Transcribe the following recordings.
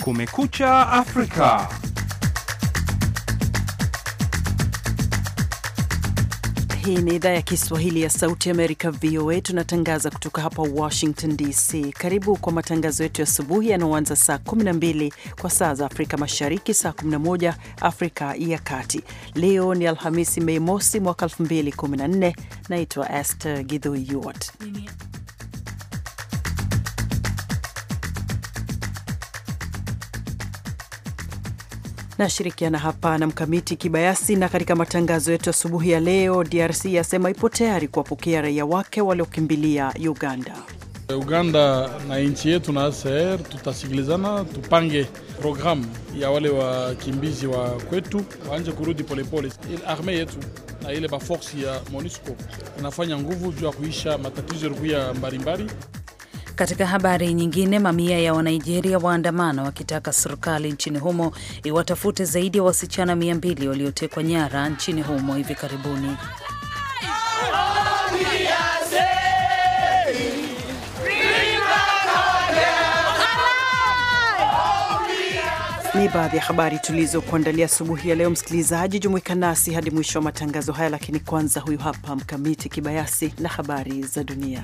Kumekucha Afrika. Hii ni idhaa ya Kiswahili ya Sauti Amerika, VOA. Tunatangaza kutoka hapa Washington DC. Karibu kwa matangazo yetu ya asubuhi yanaoanza saa 12 kwa saa za Afrika Mashariki, saa 11 Afrika ya Kati. Leo ni Alhamisi, Mei mosi mwaka 2014. Naitwa Esther Githui Yuart. Nashirikiana hapa na Mkamiti Kibayasi. Na katika matangazo yetu asubuhi ya leo, DRC yasema ipo tayari kuwapokea raia wake waliokimbilia Uganda. Uganda na nchi yetu na ACR tutasikilizana, tupange programu ya wale wakimbizi wa kwetu waanje kurudi polepole. Ile arme yetu na ile baforsi ya MONUSCO inafanya nguvu juu ya kuisha matatizo yalikuya mbalimbali. Katika habari nyingine, mamia ya Wanigeria waandamana wakitaka serikali nchini humo iwatafute zaidi ya wasichana mia mbili waliotekwa nyara nchini humo hivi karibuni. Ni baadhi ya habari tulizokuandalia asubuhi ya leo. Msikilizaji, jumuika nasi hadi mwisho wa matangazo haya, lakini kwanza, huyu hapa Mkamiti Kibayasi na habari za dunia.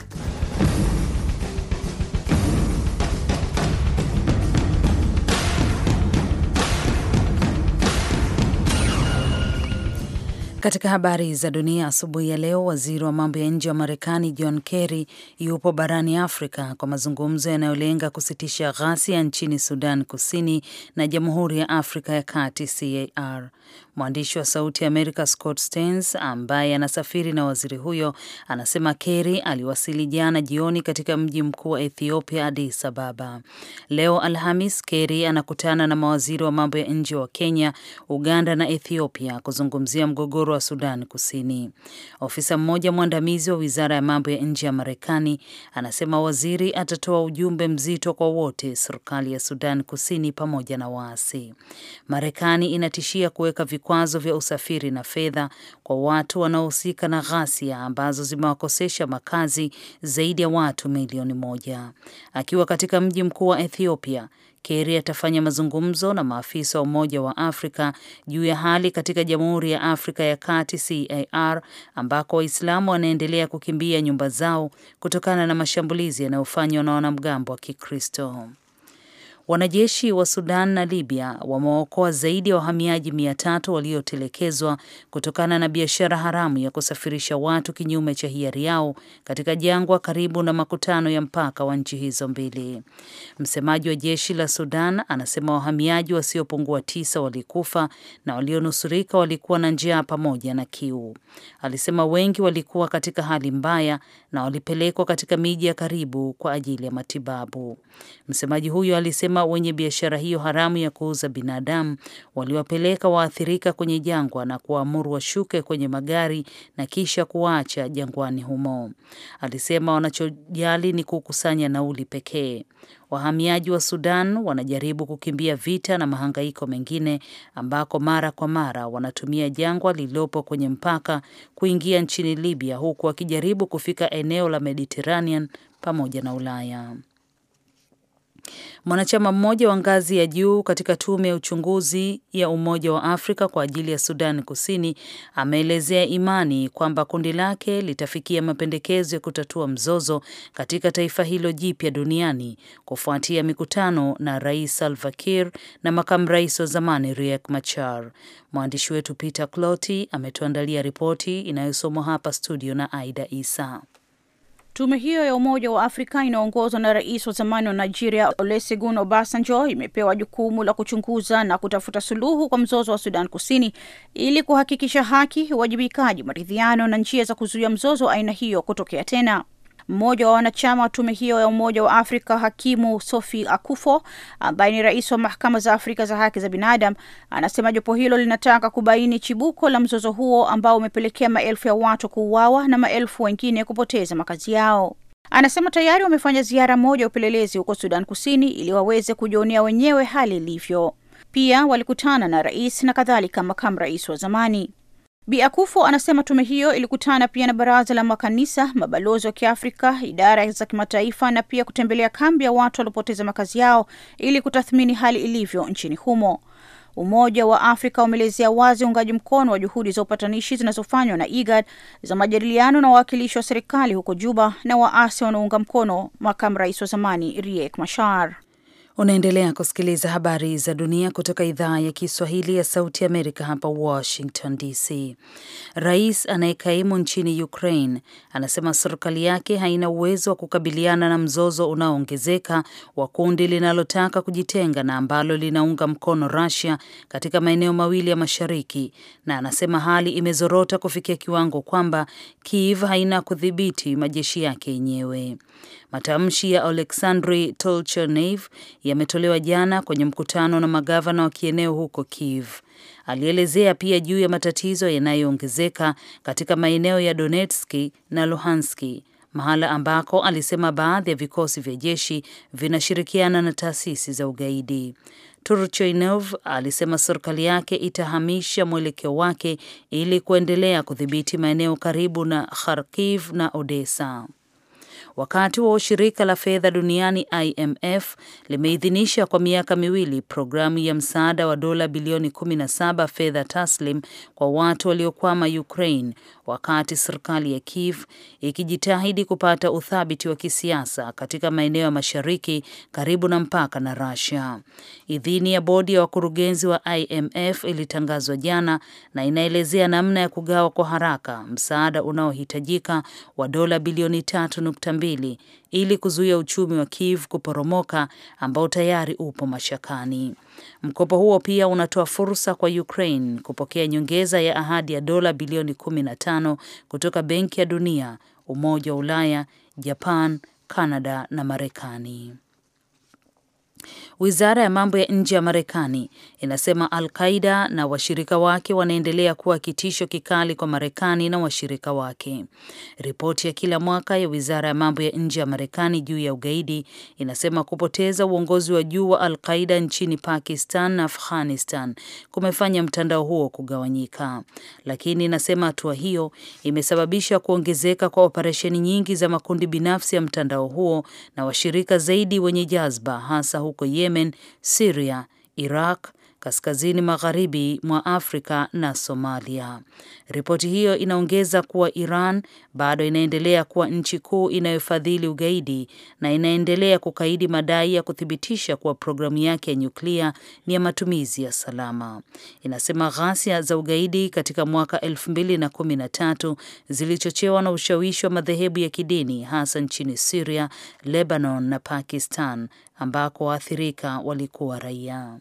Katika habari za dunia asubuhi ya leo, waziri wa mambo ya nje wa Marekani John Kerry yupo barani Afrika kwa mazungumzo yanayolenga kusitisha ghasia nchini Sudan Kusini na Jamhuri ya Afrika ya Kati CAR. Mwandishi wa Sauti ya Amerika Scott Stearns ambaye anasafiri na waziri huyo anasema Kerry aliwasili jana jioni katika mji mkuu wa Ethiopia, Addis Ababa. Leo Alhamis, Kerry anakutana na mawaziri wa mambo ya nje wa Kenya, Uganda na Ethiopia kuzungumzia mgogoro wa Sudan Kusini. Ofisa mmoja mwandamizi wa wizara ya mambo ya nje ya Marekani anasema waziri atatoa ujumbe mzito kwa wote, serikali ya Sudan Kusini pamoja na waasi. Marekani inatishia kuweka vikwazo vya usafiri na fedha kwa watu wanaohusika na ghasia ambazo zimewakosesha makazi zaidi ya watu milioni moja. Akiwa katika mji mkuu wa Ethiopia, Kerry atafanya mazungumzo na maafisa wa Umoja wa Afrika juu ya hali katika Jamhuri ya Afrika ya Kati CAR ambako Waislamu wanaendelea kukimbia nyumba zao kutokana na mashambulizi yanayofanywa na wanamgambo wa Kikristo. Wanajeshi wa Sudan na Libya wamewaokoa zaidi ya wahamiaji mia tatu waliotelekezwa kutokana na biashara haramu ya kusafirisha watu kinyume cha hiari yao katika jangwa karibu na makutano ya mpaka wa nchi hizo mbili. Msemaji wa jeshi la Sudan anasema wahamiaji wasiopungua tisa walikufa na walionusurika walikuwa na njaa pamoja na kiu. Alisema wengi walikuwa katika hali mbaya na walipelekwa katika miji ya karibu kwa ajili ya matibabu. Msemaji huyo alisema wenye biashara hiyo haramu ya kuuza binadamu waliwapeleka waathirika kwenye jangwa na kuwaamuru washuke kwenye magari na kisha kuwaacha jangwani humo. Alisema wanachojali ni kukusanya nauli pekee. Wahamiaji wa Sudan wanajaribu kukimbia vita na mahangaiko mengine ambako mara kwa mara wanatumia jangwa lililopo kwenye mpaka kuingia nchini Libya huku wakijaribu kufika eneo la Mediterranean pamoja na Ulaya. Mwanachama mmoja wa ngazi ya juu katika tume ya uchunguzi ya Umoja wa Afrika kwa ajili ya Sudan Kusini ameelezea imani kwamba kundi lake litafikia mapendekezo ya kutatua mzozo katika taifa hilo jipya duniani kufuatia mikutano na Rais Salva Kiir na makamu rais wa zamani Riek Machar. Mwandishi wetu Peter Cloti ametuandalia ripoti inayosomwa hapa studio na Aida Isa. Tume hiyo ya Umoja wa Afrika inaongozwa na rais wa zamani wa Nigeria Olusegun Obasanjo imepewa jukumu la kuchunguza na kutafuta suluhu kwa mzozo wa Sudan Kusini ili kuhakikisha haki, uwajibikaji, maridhiano na njia za kuzuia mzozo wa aina hiyo kutokea tena. Mmoja wa wanachama wa tume hiyo ya Umoja wa Afrika, hakimu Sophie Akufo, ambaye ni rais wa mahakama za Afrika za haki za binadamu, anasema jopo hilo linataka kubaini chibuko la mzozo huo ambao umepelekea maelfu ya watu kuuawa na maelfu wengine kupoteza makazi yao. Anasema tayari wamefanya ziara moja ya upelelezi huko Sudan Kusini ili waweze kujionea wenyewe hali ilivyo. Pia walikutana na rais na kadhalika makamu rais wa zamani. Bi Akufo anasema tume hiyo ilikutana pia na baraza la makanisa, mabalozi wa Kiafrika, idara za kimataifa na pia kutembelea kambi ya watu waliopoteza makazi yao ili kutathmini hali ilivyo nchini humo. Umoja wa Afrika umeelezea wazi uungaji mkono wa juhudi za upatanishi zinazofanywa na IGAD za majadiliano na wawakilishi wa serikali huko Juba na waasi wanaounga mkono makamu rais wa zamani Riek Machar. Unaendelea kusikiliza habari za dunia kutoka idhaa ya Kiswahili ya Sauti Amerika hapa Washington DC. Rais anayekaimu nchini Ukraine anasema serikali yake haina uwezo wa kukabiliana na mzozo unaoongezeka wa kundi linalotaka kujitenga na ambalo linaunga mkono Russia katika maeneo mawili ya mashariki, na anasema hali imezorota kufikia kiwango kwamba Kiev haina kudhibiti majeshi yake yenyewe. Matamshi ya Oleksandri Tolchernev yametolewa jana kwenye mkutano na magavana wa kieneo huko Kiev. Alielezea pia juu ya matatizo yanayoongezeka katika maeneo ya Donetski na Luhanski, mahala ambako alisema baadhi ya vikosi vya jeshi vinashirikiana na taasisi za ugaidi. Turchoinov alisema serikali yake itahamisha mwelekeo wake ili kuendelea kudhibiti maeneo karibu na Kharkiv na Odessa. Wakati wa shirika la fedha duniani IMF limeidhinisha kwa miaka miwili programu ya msaada wa dola bilioni 17 fedha taslim kwa watu waliokwama Ukraine, wakati serikali ya Kiev ikijitahidi kupata uthabiti wa kisiasa katika maeneo ya mashariki karibu na mpaka na Russia. Idhini ya bodi ya wakurugenzi wa IMF ilitangazwa jana na inaelezea namna ya kugawa kwa haraka msaada unaohitajika wa dola bilioni 3.2 ili kuzuia uchumi wa Kiev kuporomoka ambao tayari upo mashakani. Mkopo huo pia unatoa fursa kwa Ukraine kupokea nyongeza ya ahadi ya dola bilioni 15 kutoka Benki ya Dunia, Umoja wa Ulaya, Japan, Kanada na Marekani. Wizara ya mambo ya nje ya Marekani inasema Al Qaida na washirika wake wanaendelea kuwa kitisho kikali kwa Marekani na washirika wake. Ripoti ya kila mwaka ya wizara ya mambo ya nje ya Marekani juu ya ugaidi inasema kupoteza uongozi wa juu wa Al Qaida nchini Pakistan na Afghanistan kumefanya mtandao huo kugawanyika, lakini inasema hatua hiyo imesababisha kuongezeka kwa operesheni nyingi za makundi binafsi ya mtandao huo na washirika zaidi wenye jazba hasa huko Yemen, Syria, Iraq, kaskazini magharibi mwa Afrika na Somalia. Ripoti hiyo inaongeza kuwa Iran bado inaendelea kuwa nchi kuu inayofadhili ugaidi na inaendelea kukaidi madai ya kuthibitisha kuwa programu yake ya nyuklia ni ya matumizi ya salama. Inasema ghasia za ugaidi katika mwaka 2013 zilichochewa na ushawishi wa madhehebu ya kidini hasa nchini Syria, Lebanon na Pakistan ambako waathirika walikuwa raia.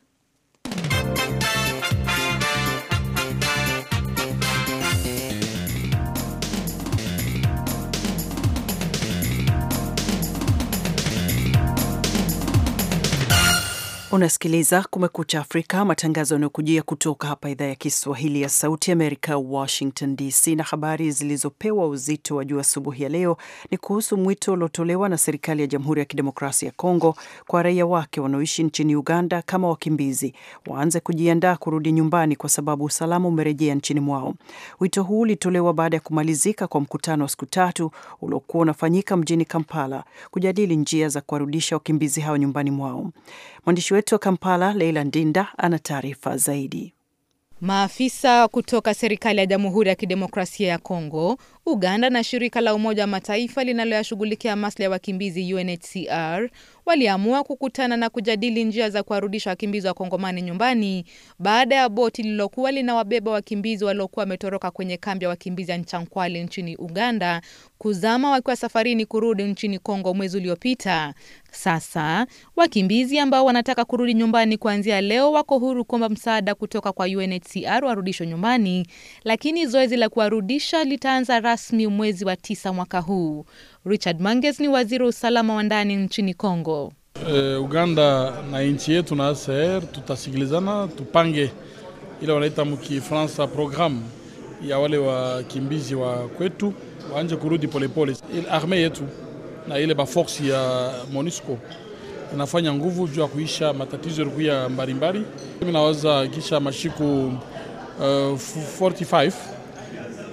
Unasikiliza Kumekucha Afrika, matangazo yanayokujia kutoka hapa idhaa ya Kiswahili ya Sauti Amerika, Washington DC. Na habari zilizopewa uzito wa juu asubuhi ya leo ni kuhusu mwito uliotolewa na serikali ya Jamhuri ya Kidemokrasia ya Kongo kwa raia wake wanaoishi nchini Uganda kama wakimbizi waanze kujiandaa kurudi nyumbani kwa sababu usalama umerejea nchini mwao. Wito huu ulitolewa baada ya kumalizika kwa mkutano wa siku tatu uliokuwa unafanyika mjini Kampala kujadili njia za kuwarudisha wakimbizi hao nyumbani mwao. Mwandishi wetu wa Kampala, Leila Ndinda, ana taarifa zaidi. Maafisa kutoka serikali ya Jamhuri ya Kidemokrasia ya Kongo, Uganda na shirika la Umoja wa Mataifa linaloyashughulikia maslahi ya wakimbizi UNHCR waliamua kukutana na kujadili njia za kuwarudisha wakimbizi wa Kongomani nyumbani baada ya boti lililokuwa linawabeba wakimbizi waliokuwa wametoroka kwenye kambi ya wakimbizi ya Nchankwale nchini Uganda kuzama wakiwa safarini kurudi nchini Kongo mwezi uliopita. Sasa wakimbizi ambao wanataka kurudi nyumbani kuanzia leo wako huru kuomba msaada kutoka kwa UNHCR warudishwe nyumbani, lakini zoezi la kuwarudisha litaanza rasmi mwezi wa tisa mwaka huu. Richard Manges ni waziri wa usalama wa ndani nchini Kongo. Uh, Uganda na nchi yetu na ACR tutasikilizana, tupange ile wanaita mkifransa programu ya wale wakimbizi wa kwetu waanje kurudi polepole. Ile arme yetu na ile baforce ya MONUSCO inafanya nguvu juu ya kuisha matatizo yalikuya mbalimbali. Mimi nawaza kisha mashiku uh, 45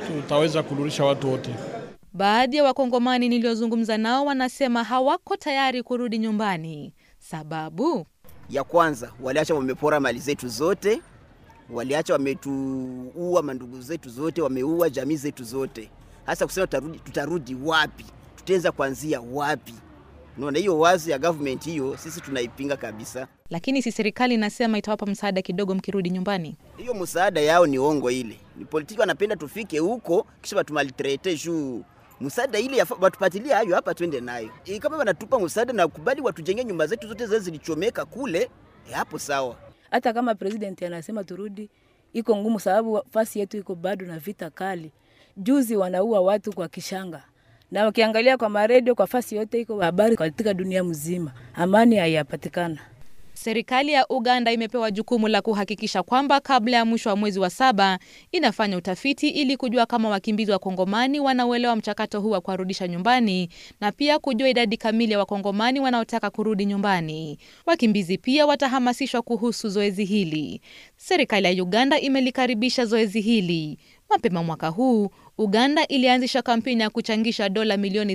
tutaweza kurudisha watu wote. Baadhi ya wakongomani niliozungumza nao wanasema hawako tayari kurudi nyumbani. Sababu ya kwanza, waliacha wamepora mali zetu zote, waliacha wametuua mandugu zetu zote, wameua jamii zetu zote. Hasa kusema tutarudi, tutarudi wapi? Tutaanza kuanzia wapi? Unaona, hiyo wazi ya government hiyo sisi tunaipinga kabisa. lakini si serikali inasema itawapa msaada kidogo mkirudi nyumbani. Hiyo msaada yao ni ongo, ile ni politiki, wanapenda tufike huko kisha batumalitrete juu msaada ile yafa- watupatilie hayo hapa, twende nayo. E, kama wanatupa msaada na kubali watujenge nyumba zetu zote zile zilichomeka kule, e, hapo sawa. hata kama president anasema turudi, iko ngumu sababu fasi yetu iko bado na vita kali. Juzi wanaua watu kwa kishanga, na ukiangalia kwa maredio, kwa fasi yote iko habari katika dunia mzima, amani haiyapatikana. Serikali ya Uganda imepewa jukumu la kuhakikisha kwamba kabla ya mwisho wa mwezi wa saba inafanya utafiti ili kujua kama wakimbizi wa Kongomani wanauelewa mchakato huu wa kuwarudisha nyumbani na pia kujua idadi kamili ya Wakongomani wanaotaka kurudi nyumbani. Wakimbizi pia watahamasishwa kuhusu zoezi hili. Serikali ya Uganda imelikaribisha zoezi hili. Mapema mwaka huu Uganda ilianzisha kampeni ya kuchangisha dola milioni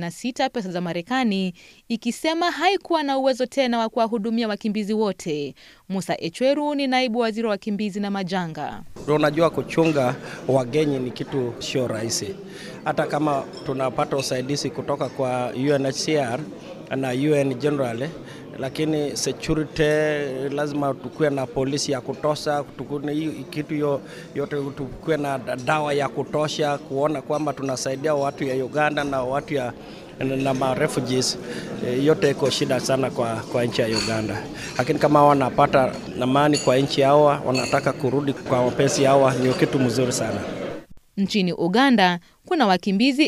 86 pesa za Marekani, ikisema haikuwa na uwezo tena wa kuwahudumia wakimbizi wote. Musa Echweru ni naibu waziri wa wakimbizi na majanga. Ndio unajua kuchunga wageni ni kitu sio rahisi, hata kama tunapata usaidizi kutoka kwa UNHCR na UN generally, lakini security lazima tukuwe na polisi ya kutosha, tukuwe hiyo kitu yo, yote, tukuwe na dawa ya kutosha kuona kwamba tunasaidia watu ya Uganda na watu ya na ma refugees eh, yote iko shida sana kwa, kwa nchi ya Uganda, lakini kama wanapata amani kwa nchi yao, wanataka kurudi kwa wapenzi yao, ni kitu mzuri sana. Nchini Uganda kuna wakimbizi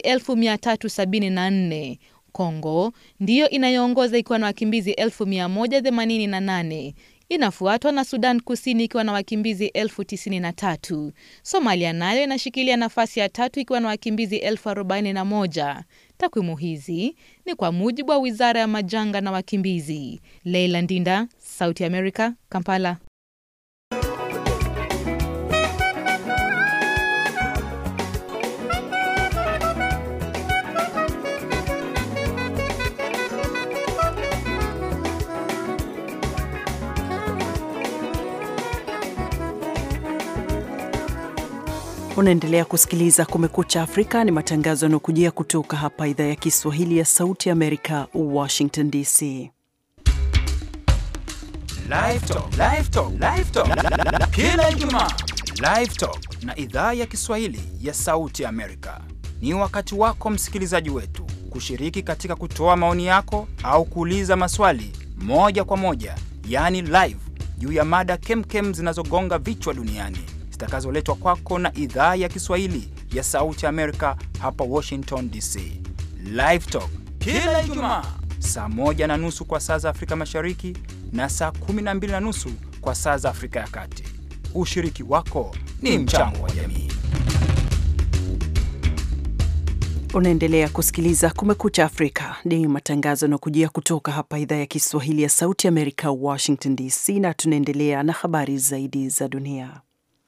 1374. Kongo ndiyo inayoongoza ikiwa na wakimbizi 1188. Inafuatwa na Sudan Kusini ikiwa na wakimbizi elfu tisini na tatu. Somalia nayo inashikilia nafasi ya tatu ikiwa na wakimbizi elfu arobaini na moja. Takwimu hizi ni kwa mujibu wa wizara ya majanga na wakimbizi. Leila Ndinda, Sauti America, Kampala. Unaendelea kusikiliza Kumekucha Afrika, ni matangazo yanayokujia kutoka hapa idhaa ya Kiswahili ya Sauti ya Amerika, Washington DC. Live Talk, Live Talk, Live Talk. Kila Ijumaa Live Talk na idhaa ya Kiswahili ya Sauti Amerika. Ni wakati wako msikilizaji wetu kushiriki katika kutoa maoni yako au kuuliza maswali moja kwa moja, yaani live, juu ya mada kemkem zinazogonga vichwa duniani zitakazoletwa kwako na idhaa ya Kiswahili ya Sauti Amerika hapa Washington DC. Live Talk kila Ijumaa saa moja na nusu kwa saa za Afrika Mashariki na saa kumi na mbili na nusu kwa saa za Afrika ya Kati. Ushiriki wako ni mchango wa jamii. Unaendelea kusikiliza Kumekucha Afrika, ni matangazo yanayokujia kutoka hapa idhaa ya Kiswahili ya Sauti Amerika, Washington DC, na tunaendelea na habari zaidi za dunia.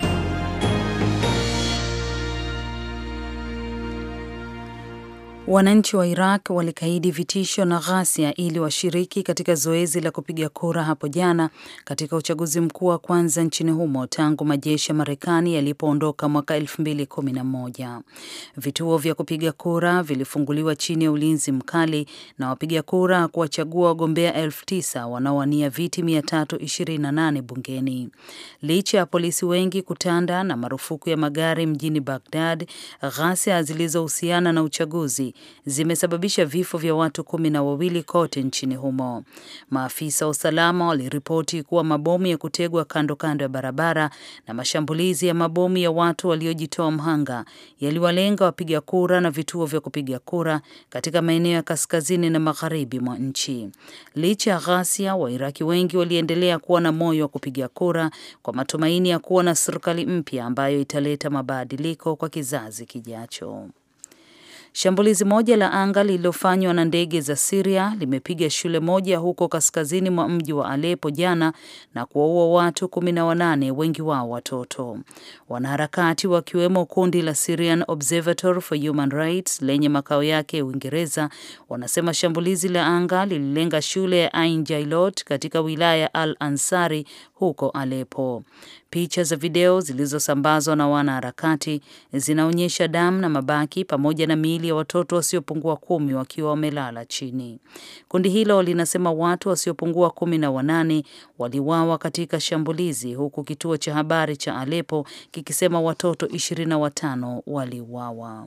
Wananchi wa Iraq walikaidi vitisho na ghasia ili washiriki katika zoezi la kupiga kura hapo jana katika uchaguzi mkuu wa kwanza nchini humo tangu majeshi ya Marekani yalipoondoka mwaka 2011. Vituo vya kupiga kura vilifunguliwa chini ya ulinzi mkali na wapiga kura kuwachagua wagombea elfu tisa wanaowania viti 328 bungeni. Licha ya polisi wengi kutanda na marufuku ya magari mjini Bagdad, ghasia zilizohusiana na uchaguzi zimesababisha vifo vya watu kumi na wawili kote nchini humo. Maafisa wa usalama waliripoti kuwa mabomu ya kutegwa kando kando ya barabara na mashambulizi ya mabomu ya watu waliojitoa mhanga yaliwalenga wapiga kura na vituo vya kupiga kura katika maeneo ya kaskazini na magharibi mwa nchi. Licha ya ghasia, Wairaki wengi waliendelea kuwa na moyo wa kupiga kura kwa matumaini ya kuwa na serikali mpya ambayo italeta mabadiliko kwa kizazi kijacho. Shambulizi moja la anga lililofanywa na ndege za Siria limepiga shule moja huko kaskazini mwa mji wa Aleppo jana na kuwaua watu kumi na wanane, wengi wao watoto. Wanaharakati wakiwemo kundi la Syrian Observatory for Human Rights lenye makao yake Uingereza wanasema shambulizi la anga lililenga shule ya Ain Jailot katika wilaya ya Al Ansari huko Aleppo. Picha za video zilizosambazwa na wanaharakati zinaonyesha damu na mabaki pamoja na miili ya watoto wasiopungua kumi wakiwa wamelala chini. Kundi hilo linasema watu wasiopungua kumi na wanane waliwawa katika shambulizi, huku kituo cha habari cha Aleppo kikisema watoto ishirini na watano waliuawa.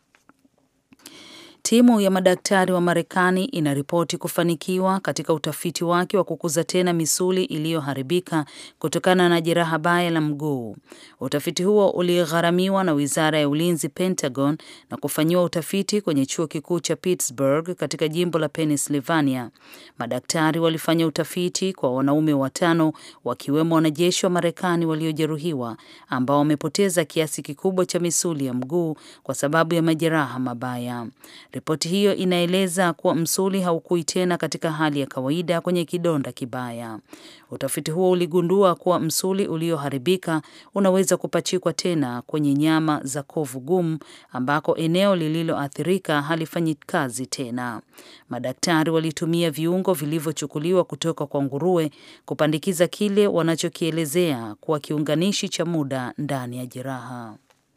Timu ya madaktari wa Marekani inaripoti kufanikiwa katika utafiti wake wa kukuza tena misuli iliyoharibika kutokana na jeraha baya la mguu. Utafiti huo uligharamiwa na Wizara ya Ulinzi, Pentagon, na kufanyiwa utafiti kwenye chuo kikuu cha Pittsburgh katika jimbo la Pennsylvania. Madaktari walifanya utafiti kwa wanaume watano, wakiwemo wanajeshi wa Marekani waliojeruhiwa ambao wamepoteza kiasi kikubwa cha misuli ya mguu kwa sababu ya majeraha mabaya. Ripoti hiyo inaeleza kuwa msuli haukui tena katika hali ya kawaida kwenye kidonda kibaya. Utafiti huo uligundua kuwa msuli ulioharibika unaweza kupachikwa tena kwenye nyama za kovu gumu ambako eneo lililoathirika halifanyi kazi tena. Madaktari walitumia viungo vilivyochukuliwa kutoka kwa nguruwe kupandikiza kile wanachokielezea kuwa kiunganishi cha muda ndani ya jeraha.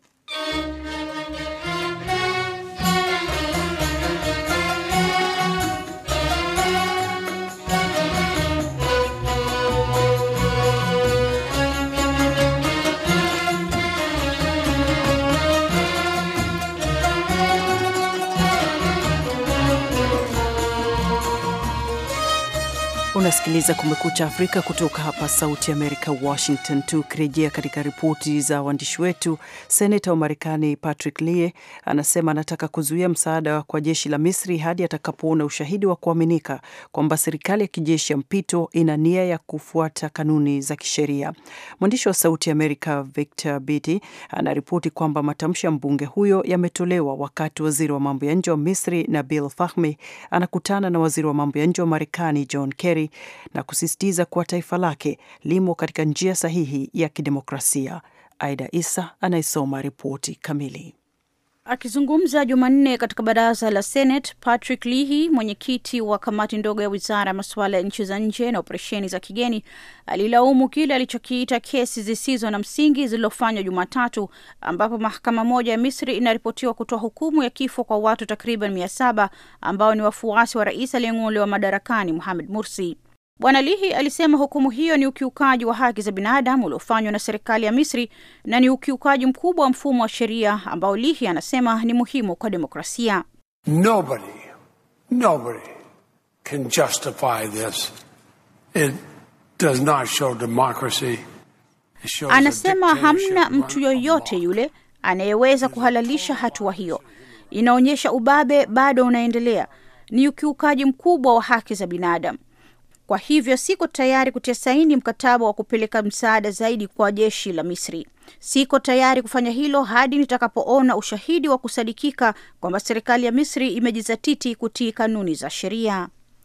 Unasikiliza Kumekucha Afrika kutoka hapa Sauti Amerika, Washington. Tukirejea katika ripoti za waandishi wetu, seneta wa Marekani Patrick Lee anasema anataka kuzuia msaada kwa jeshi la Misri hadi atakapoona ushahidi wa kuaminika kwamba serikali ya kijeshi ya mpito ina nia ya kufuata kanuni za kisheria. Mwandishi wa Sauti Amerika Victor Biti anaripoti kwamba matamshi ya mbunge huyo yametolewa wakati waziri wa mambo ya nje wa Misri Nabil Fahmi anakutana na waziri wa mambo ya nje wa Marekani John Kerry na kusisitiza kuwa taifa lake limo katika njia sahihi ya kidemokrasia. Aida Isa anayesoma ripoti kamili. Akizungumza Jumanne katika baraza la Senate, Patrick Leahy, mwenyekiti wa kamati ndogo ya wizara ya masuala ya nchi za nje na operesheni za kigeni, alilaumu kile alichokiita kesi zisizo na msingi zilizofanywa Jumatatu, ambapo mahakama moja ya Misri inaripotiwa kutoa hukumu ya kifo kwa watu takriban mia saba ambao ni wafuasi wa rais aliyeng'olewa madarakani Mohamed Mursi. Bwana Lihi alisema hukumu hiyo ni ukiukaji wa haki za binadamu uliofanywa na serikali ya Misri na ni ukiukaji mkubwa wa mfumo wa sheria ambao Lihi anasema ni muhimu kwa demokrasia. Nobody, nobody can justify this. It does not show democracy. It shows a Anasema dictatorship hamna run mtu yoyote amok. yule anayeweza kuhalalisha hatua hiyo. Inaonyesha ubabe bado unaendelea, ni ukiukaji mkubwa wa haki za binadamu. Kwa hivyo siko tayari kutia saini mkataba wa kupeleka msaada zaidi kwa jeshi la Misri. Siko tayari kufanya hilo hadi nitakapoona ushahidi wa kusadikika kwamba serikali ya Misri imejizatiti kutii kanuni za sheria.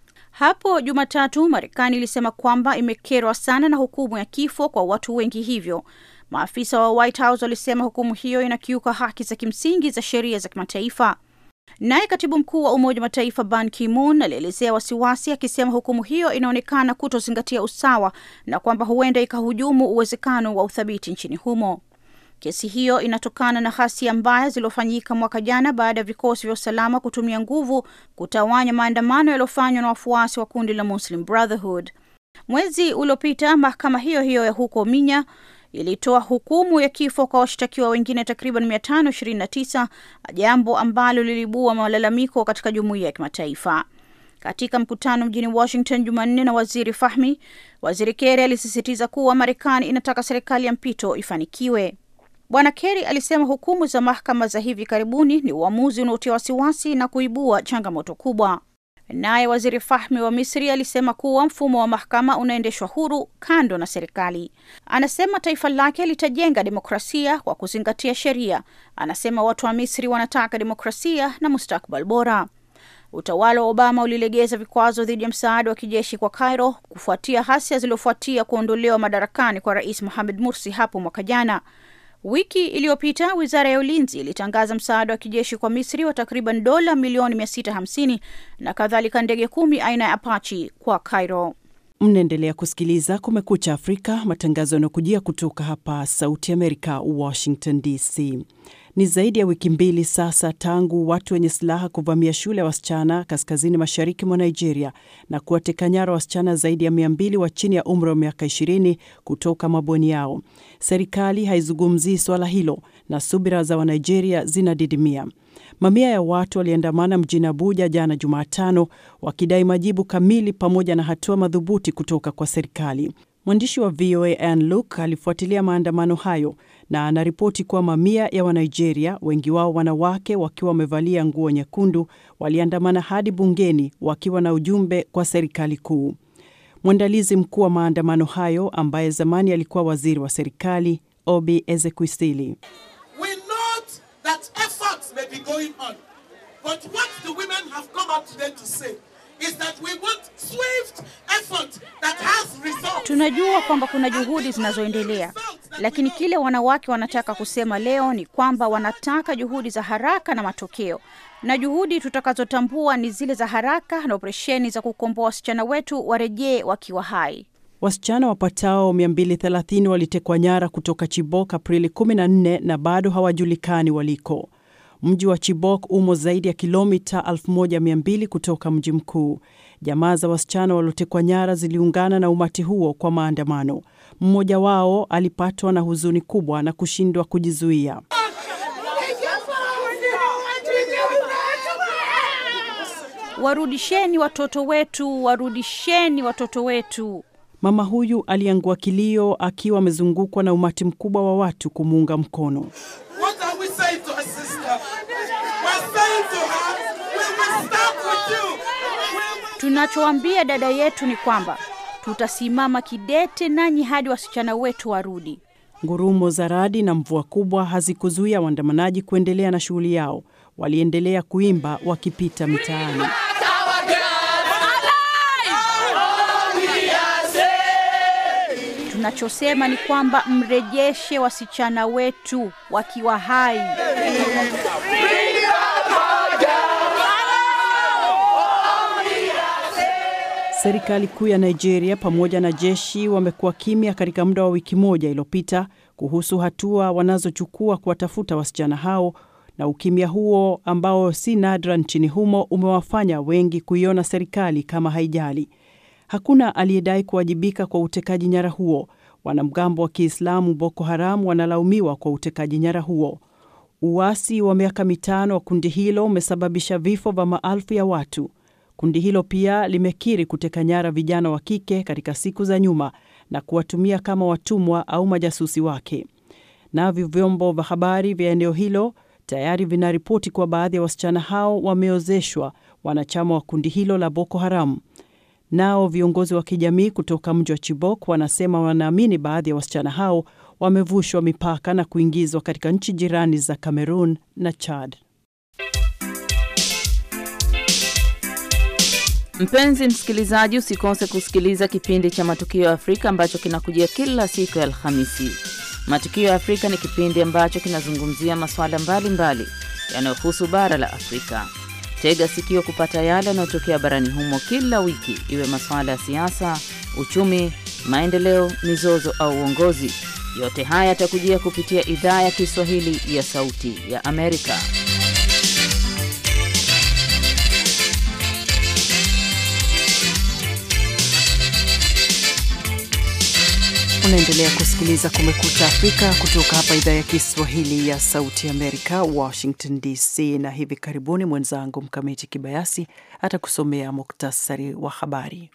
Hapo Jumatatu, Marekani ilisema kwamba imekerwa sana na hukumu ya kifo kwa watu wengi hivyo. Maafisa wa White House walisema hukumu hiyo inakiuka haki za kimsingi za sheria za kimataifa. Naye katibu mkuu wa Umoja wa Mataifa Ban Ki-moon alielezea wasiwasi akisema hukumu hiyo inaonekana kutozingatia usawa na kwamba huenda ikahujumu uwezekano wa uthabiti nchini humo. Kesi hiyo inatokana na ghasia mbaya zilizofanyika mwaka jana baada ya vikosi vya usalama kutumia nguvu kutawanya maandamano yaliyofanywa na wafuasi wa kundi la Muslim Brotherhood. Mwezi uliopita mahakama hiyo hiyo ya huko Minya ilitoa hukumu ya kifo kwa washtakiwa wengine takriban 529, jambo ambalo liliibua malalamiko katika jumuiya ya kimataifa. Katika mkutano mjini Washington Jumanne na waziri Fahmi, waziri Kerry alisisitiza kuwa Marekani inataka serikali ya mpito ifanikiwe. Bwana Kerry alisema hukumu za mahakama za hivi karibuni ni uamuzi unaotia wasiwasi na kuibua changamoto kubwa. Naye waziri Fahmi wa Misri alisema kuwa mfumo wa mahakama unaendeshwa huru kando na serikali. Anasema taifa lake litajenga demokrasia kwa kuzingatia sheria. Anasema watu wa Misri wanataka demokrasia na mustakbal bora. Utawala wa Obama ulilegeza vikwazo dhidi ya msaada wa kijeshi kwa Cairo kufuatia hasia zilizofuatia kuondolewa madarakani kwa Rais Mohamed Mursi hapo mwaka jana. Wiki iliyopita wizara ya ulinzi ilitangaza msaada wa kijeshi kwa Misri wa takriban dola milioni 650 na kadhalika ndege kumi aina ya Apache kwa Cairo. Mnaendelea kusikiliza Kumekucha Afrika, matangazo yanayokujia kutoka hapa Sauti Amerika, Washington DC. Ni zaidi ya wiki mbili sasa tangu watu wenye silaha kuvamia shule ya wasichana kaskazini mashariki mwa Nigeria na kuwateka nyara wasichana zaidi ya mia mbili wa chini ya umri wa miaka ishirini kutoka mabweni yao. Serikali haizungumzii swala hilo na subira za Wanigeria zinadidimia. Mamia ya watu waliandamana mjini Abuja jana Jumatano wakidai majibu kamili pamoja na hatua madhubuti kutoka kwa serikali. Mwandishi wa VOA Ann Luke alifuatilia maandamano hayo na anaripoti kuwa mamia ya Wanigeria, wengi wao wanawake wakiwa wamevalia nguo nyekundu, waliandamana hadi bungeni wakiwa na ujumbe kwa serikali kuu. Mwandalizi mkuu wa maandamano hayo ambaye zamani alikuwa waziri wa serikali Obi Ezekwesili Tunajua kwamba kuna juhudi zinazoendelea, lakini kile wanawake wanataka kusema leo ni kwamba wanataka juhudi za haraka na matokeo, na juhudi tutakazotambua ni zile za haraka na operesheni za kukomboa wasichana wetu warejee wakiwa hai. Wasichana wapatao 230 walitekwa nyara kutoka Chibok Aprili 14 na bado hawajulikani waliko. Mji wa Chibok umo zaidi ya kilomita 1200 kutoka mji mkuu. Jamaa za wasichana waliotekwa nyara ziliungana na umati huo kwa maandamano. Mmoja wao alipatwa na huzuni kubwa na kushindwa kujizuia. Warudisheni watoto wetu, warudisheni watoto wetu. Mama huyu aliangua kilio akiwa amezungukwa na umati mkubwa wa watu kumuunga mkono. Tunachoambia dada yetu ni kwamba tutasimama kidete nanyi hadi wasichana wetu warudi. Ngurumo za radi na mvua kubwa hazikuzuia waandamanaji kuendelea na shughuli yao. Waliendelea kuimba wakipita mitaani. Tunachosema ni kwamba mrejeshe wasichana wetu wakiwa hai. Serikali kuu ya Nigeria pamoja na jeshi wamekuwa kimya katika muda wa wiki moja iliyopita kuhusu hatua wanazochukua kuwatafuta wasichana hao, na ukimya huo ambao si nadra nchini humo umewafanya wengi kuiona serikali kama haijali. Hakuna aliyedai kuwajibika kwa utekaji nyara huo. Wanamgambo wa Kiislamu Boko Haram wanalaumiwa kwa utekaji nyara huo. Uasi wa miaka mitano wa kundi hilo umesababisha vifo vya maelfu ya watu. Kundi hilo pia limekiri kuteka nyara vijana wa kike katika siku za nyuma na kuwatumia kama watumwa au majasusi wake. Navyo vyombo vya habari vya eneo hilo tayari vinaripoti kuwa baadhi ya wasichana hao wameozeshwa wanachama wa kundi hilo la Boko Haram. Nao viongozi wa kijamii kutoka mji wa Chibok wanasema wanaamini baadhi ya wasichana hao wamevushwa mipaka na kuingizwa katika nchi jirani za Cameroon na Chad. Mpenzi msikilizaji, usikose kusikiliza kipindi cha Matukio ya Afrika ambacho kinakujia kila siku ya Alhamisi. Matukio ya Afrika ni kipindi ambacho kinazungumzia masuala mbalimbali yanayohusu bara la Afrika. Tega sikio kupata yale yanayotokea barani humo kila wiki, iwe masuala ya siasa, uchumi, maendeleo, mizozo au uongozi. Yote haya yatakujia kupitia idhaa ya Kiswahili ya Sauti ya Amerika. Unaendelea kusikiliza Kumekucha Afrika kutoka hapa idhaa ya Kiswahili ya Sauti Amerika, Washington DC. Na hivi karibuni mwenzangu Mkamiti Kibayasi atakusomea muktasari wa habari.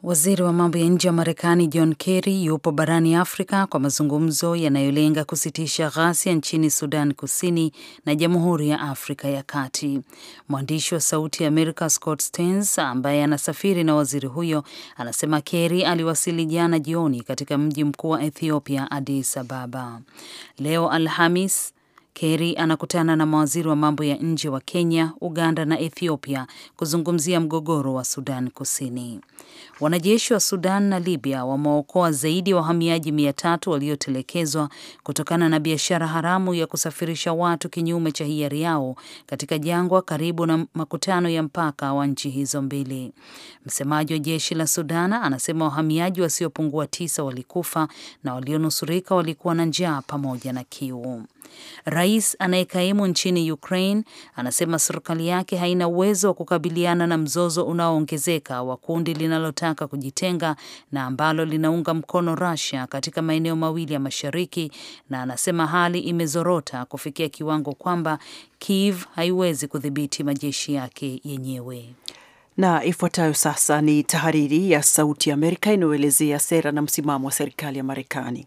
Waziri wa mambo ya nje wa Marekani John Kerry yupo barani Afrika kwa mazungumzo yanayolenga kusitisha ghasia nchini Sudan Kusini na Jamhuri ya Afrika ya Kati. Mwandishi wa Sauti ya Amerika Scott Stearns ambaye anasafiri na waziri huyo anasema Kerry aliwasili jana jioni katika mji mkuu wa Ethiopia, Addis Ababa. Leo Alhamis Kerry anakutana na mawaziri wa mambo ya nje wa Kenya, Uganda na Ethiopia kuzungumzia mgogoro wa Sudan Kusini. Wanajeshi wa Sudan na Libya wameokoa zaidi ya wa wahamiaji mia tatu waliotelekezwa kutokana na biashara haramu ya kusafirisha watu kinyume cha hiari yao katika jangwa karibu na makutano ya mpaka wa nchi hizo mbili. Msemaji wa jeshi la Sudan anasema wahamiaji wasiopungua tisa walikufa na walionusurika walikuwa na njaa pamoja na kiu. Rais anayekaimu nchini Ukraine anasema serikali yake haina uwezo wa kukabiliana na mzozo unaoongezeka wa kundi linalotaka kujitenga na ambalo linaunga mkono Russia katika maeneo mawili ya mashariki, na anasema hali imezorota kufikia kiwango kwamba Kiev haiwezi kudhibiti majeshi yake yenyewe. Na ifuatayo sasa ni tahariri ya Sauti ya Amerika inayoelezea sera na msimamo wa serikali ya Marekani.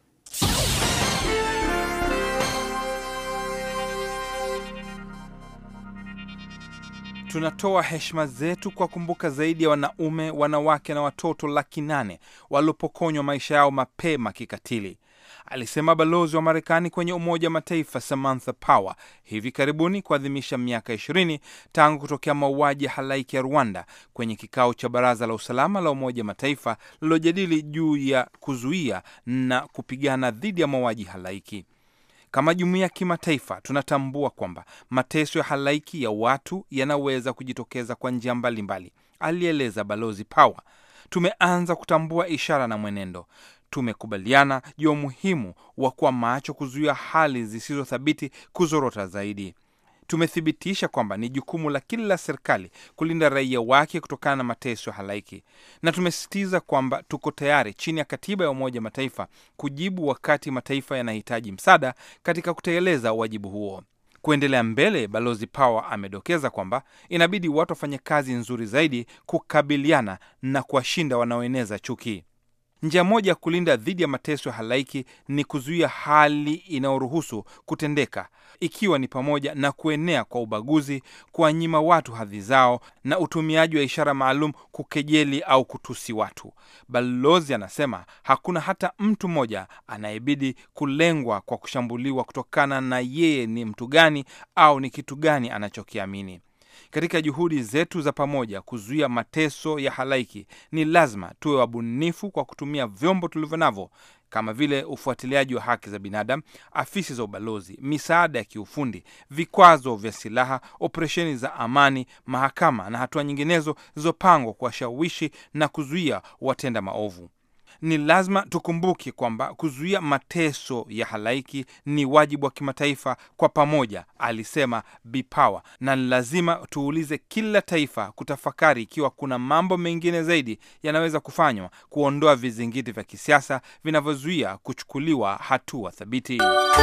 Tunatoa heshima zetu kwa kumbuka zaidi ya wanaume, wanawake na watoto laki nane waliopokonywa maisha yao mapema kikatili, alisema balozi wa Marekani kwenye Umoja wa Mataifa Samantha Power hivi karibuni kuadhimisha miaka ishirini tangu kutokea mauaji ya halaiki ya Rwanda kwenye kikao cha Baraza la Usalama la Umoja wa Mataifa lililojadili juu ya kuzuia na kupigana dhidi ya mauaji halaiki. Kama jumuiya ya kimataifa tunatambua kwamba mateso ya halaiki ya watu yanaweza kujitokeza kwa njia mbalimbali, alieleza balozi Power. Tumeanza kutambua ishara na mwenendo. Tumekubaliana juu ya umuhimu wa kuwa macho kuzuia hali zisizothabiti kuzorota zaidi. Tumethibitisha kwamba ni jukumu la kila serikali kulinda raia wake kutokana na mateso ya halaiki, na tumesisitiza kwamba tuko tayari chini ya katiba ya Umoja wa Mataifa kujibu wakati mataifa yanahitaji msaada katika kutekeleza wajibu huo. Kuendelea mbele, balozi Power amedokeza kwamba inabidi watu wafanye kazi nzuri zaidi kukabiliana na kuwashinda wanaoeneza chuki. Njia moja ya kulinda dhidi ya mateso ya halaiki ni kuzuia hali inayoruhusu kutendeka, ikiwa ni pamoja na kuenea kwa ubaguzi, kuwanyima watu hadhi zao na utumiaji wa ishara maalum kukejeli au kutusi watu. Balozi anasema hakuna hata mtu mmoja anayebidi kulengwa kwa kushambuliwa kutokana na yeye ni mtu gani au ni kitu gani anachokiamini. Katika juhudi zetu za pamoja kuzuia mateso ya halaiki, ni lazima tuwe wabunifu kwa kutumia vyombo tulivyo navyo kama vile ufuatiliaji wa haki za binadamu, afisi za ubalozi, misaada ya kiufundi, vikwazo vya silaha, operesheni za amani, mahakama na hatua nyinginezo zilizopangwa kuwashawishi na kuzuia watenda maovu. Ni lazima tukumbuke kwamba kuzuia mateso ya halaiki ni wajibu wa kimataifa kwa pamoja, alisema Bipawa, na ni lazima tuulize kila taifa kutafakari ikiwa kuna mambo mengine zaidi yanaweza kufanywa kuondoa vizingiti vya kisiasa vinavyozuia kuchukuliwa hatua thabiti.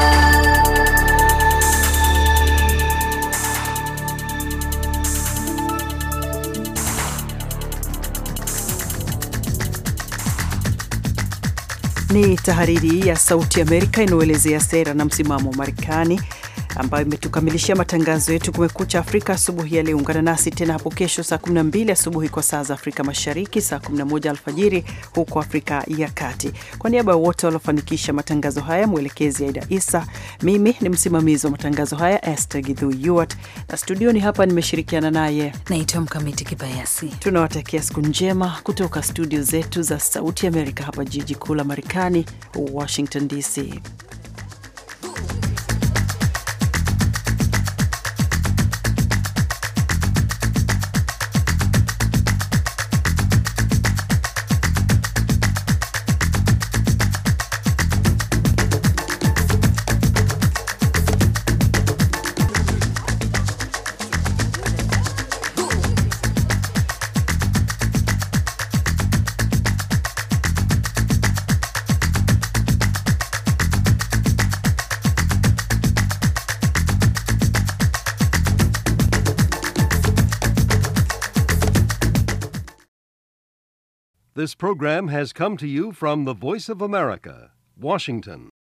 Ni tahariri ya Sauti Amerika inayoelezea sera na msimamo wa Marekani ambayo imetukamilishia matangazo yetu Kumekucha Afrika asubuhi ya leo. Ungana nasi tena hapo kesho saa 12 asubuhi kwa saa za Afrika Mashariki, saa 11 alfajiri huko Afrika ya Kati. Kwa niaba ya wote waliofanikisha matangazo haya, mwelekezi Aida Isa, mimi ni msimamizi wa matangazo haya Esther Gidhu Yuart, na studioni hapa nimeshirikiana naye Naitwa Mkamiti Kibayasi. tunawatakia siku njema kutoka studio zetu za Sauti Amerika hapa jiji kuu la Marekani, Washington DC. This program has come to you from the Voice of America, Washington.